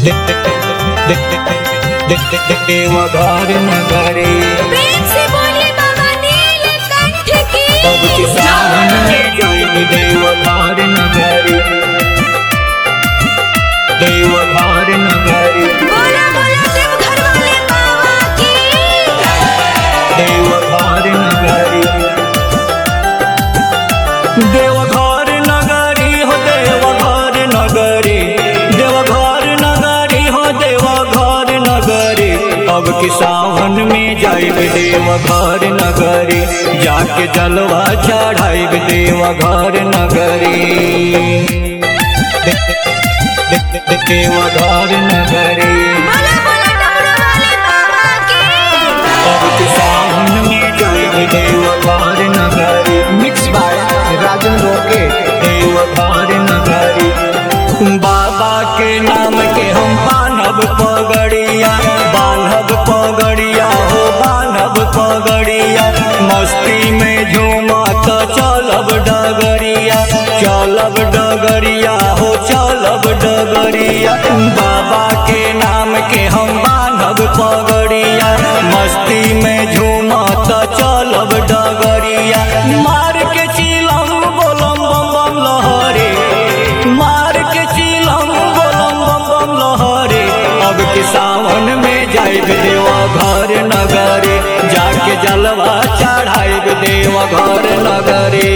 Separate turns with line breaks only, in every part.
देवघर नगरी
प्रेम से बोलिए बाबा नीलकंठ की
अब किसान में जय देवघर नगरी देवघर नगरी
बोला बोला देवघर वाले बाबा की
देवघर नगरी देवघर नगरी हो देवघर नगरी देवघर नगरी हो देवघर नगरी अब कि सावन में जाइब देवघर नगरी जाके जलवा चढ़ाइब देवघर नगरी देवघर नगरी
बोला बोला डमरू वाले बाबा की
अब कि सावन में जाइब देवघर नगरी
मिक्स बाय राजन रोके
देवघर नगरी बाबा के नाम के हम बान्हब पगड़िया बान्हब पगड़िया हो बान्हब पगड़िया मस्ती में झूमा तो चलब डगरिया चलब डगरिया हो चलब डगरिया बाबा के नाम के हम बान्हब पगड़िया मस्ती में झूमा तो चलब डगरिया मार के चिलम बोलम बम बम लहरे मार के चिलम बोलम बम बम लहरे अब के सावन में जाइब देवा घर नगरे जाके जलवा चढ़ाइब देवा घर नगरे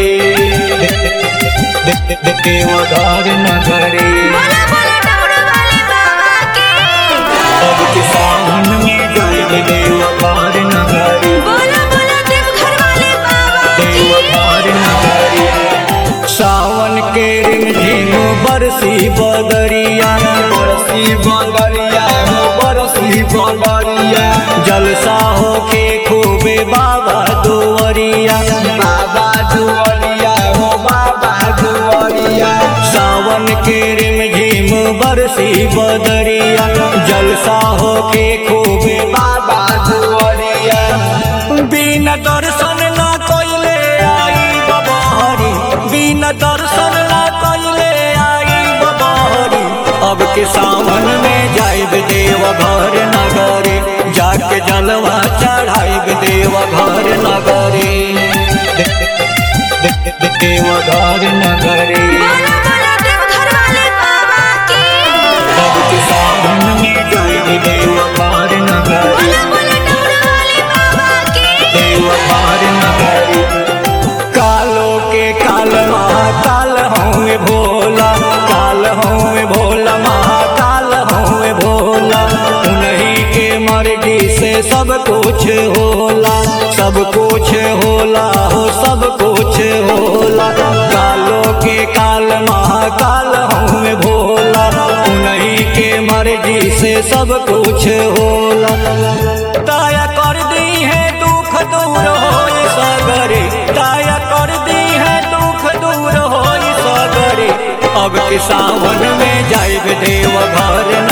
देवा घर नगरे
बोला बोला डमरू वाले बाबा की
अब के सावन में जाइब देवा घर नगरी
बोला बोला देवघर वाले बाबा की
देवघर नगरी सावन के रिमझिम बरसी बदरिया
बरसी बंगरिया हो बरसी बंगरिया
जलसा हो के खूबे बाबा दुवरिया
बाबा दुआरिया हो बाबा दुआरिया
सावन के रिमझिम बरसी बदरिया जलसा हो के खूबे
बाबा दुआरिया
बिना दर्शन ना कोइले आई बबहरी बिना दर्शन ना कोइले आई बबहरी अब के सावन में जाइब देव घर नगरी जाके जलवा चढ़ाइब देव घर नगरी देव घर नगरी
बोला बोला देवघर वाले बाबा की
अब के सावन में जाइब देव घर नगरी
बोला बोला डमरू वाले बाबा की
देवघर नगरी कालो के काल महाकाल होंगे भोला काल होंगे भोला महाकाल होंगे भोला उन्हीं के मर्जी से सब कुछ होला सब कुछ होला हो सब कुछ होला कालो के काल महाकाल होंगे भोला उन्हीं के मर्जी से सब कुछ होला दया कर दी है दुख दूर हो सगरे दया कर दी है दुख दूर हो सगरे अब के सावन में जाइब देव घर